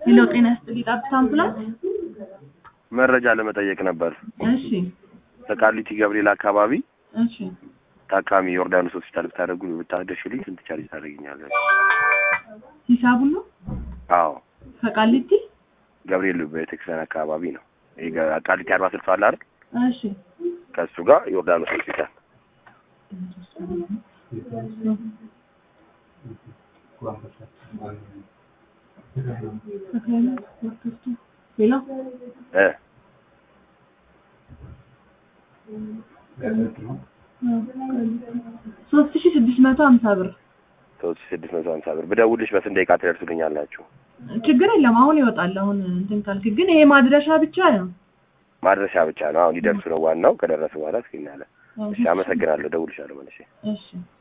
ሄሎ ጤና ይስጥልኝ ጠብታ አምቡላንስ መረጃ ለመጠየቅ ነበር። እሺ በቃሊቲ ገብርኤል አካባቢ እሺ ታካሚ ዮርዳኖስ ሆስፒታል ብታደርጉ ብታደርሽልኝ ስንት ቻርጅ ታደርግኛለች? ሂሳቡን ነው አዎ ከቃሊቲ ገብርኤል ቤተክርስቲያን አካባቢ ነው። ይሄ ገ- ቃሊቲ አርባ ስልሳ አለ አይደል? እሺ ከእሱ ጋር ዮርዳኖስ ሆስፒታል ሌላ እ ሶስት ሺ ስድስት መቶ ሀምሳ ብር ሶስት ሺህ ስድስት መቶ ሀምሳ ብር ብደውልሽ በስንት ደቂቃ ትደርሱልኛላችሁ? ችግር የለም አሁን ይወጣል አሁን እንትን ካልክ ግን ይሄ ማድረሻ ብቻ ነው ማድረሻ ብቻ ነው። አሁን ሊደርሱ ነው። ዋናው ከደረሱ በኋላ እስኪናለ። እሺ፣ አመሰግናለሁ። ደውልሻለሁ መልሼ። እሺ